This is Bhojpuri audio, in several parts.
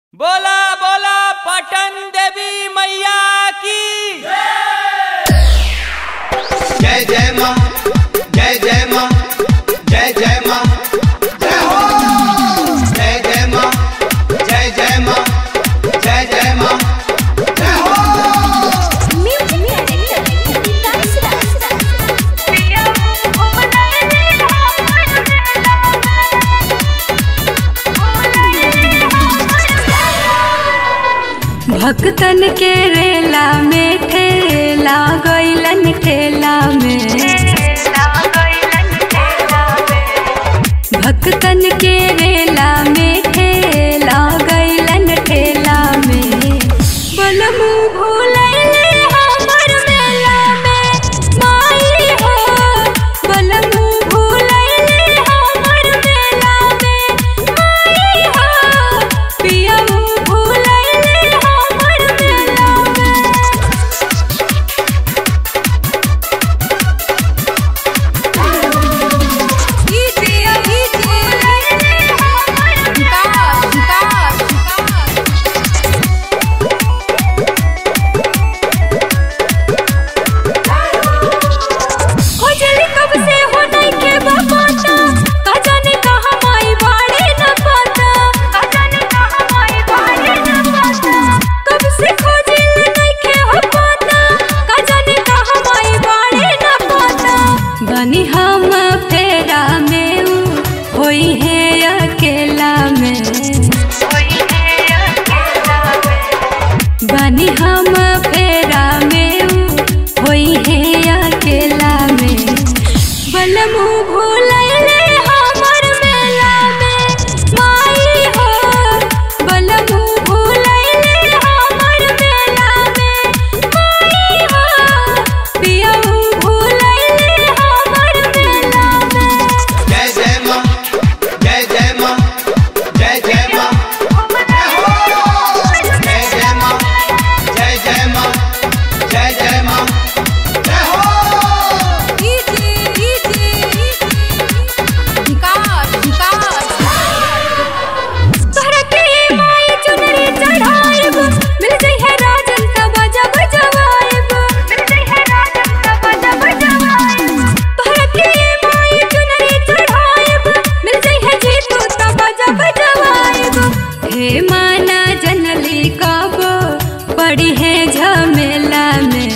बोला बोला पटन देवी मैया की जय जय माँ जय जय माँ जय जय माँ जय हो जय जय माँ जय जय माँ जय जय माँ जय हो भक्तन के रेला में ठेला गैलन ठेला में भक्तन के रेला में ठेला गैलन ठेला में बलमु भूलैले हमर मेला में माई हो बलमु भूलैले हमर मेला में माई हो पियमु भूलैले हमर मेला में खोजली कब से हो नहीं के बापाता का जाने कहाँ माई बाड़े न पाता का जाने कहाँ माई बाड़े न पाता कब से खोजली नहीं के हो पाता का जाने कहाँ माई बाड़े न पाता बनी हम फेरा में ऊ होई है अकेला में बनी हम फेरा में ऊ होई है अकेला में बलमु भूलैले हमर मेला में माई हो बलमु भूलैले हमर मेला में माई हो पियमु भूलैले हमर मेला में जय जय माँ जय जय माँ जय जय माँ जय हो जय जय माँ जय जय माँ जय जय माँ जय हो तोहरा के माई चुनरी चढ़ाएब मिल जाई है राजन का बाजा बजवाएब मिल जाई है राजन का बाजा बजवाएब तोहरा के माई चुनरी चढ़ाएब मिल जाई है जीतू का बाजा बजवाएब हे माना जनली कब पड़ी है झमेला में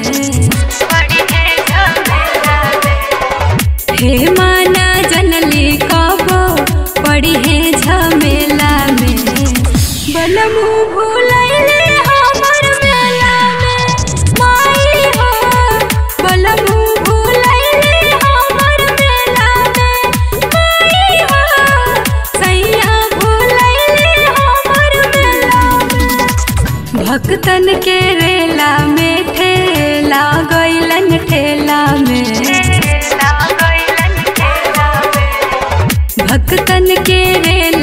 हे माना जनली कब पड़ी है झमेला में बलमु भूलैले हमर मेला में माई हो बलमु भूलैले हमर मेला में माई हो सैया भूलैले हमर मेला में भक्तन के रेला में ठेला गैलन ठेला में भक्तन के रेला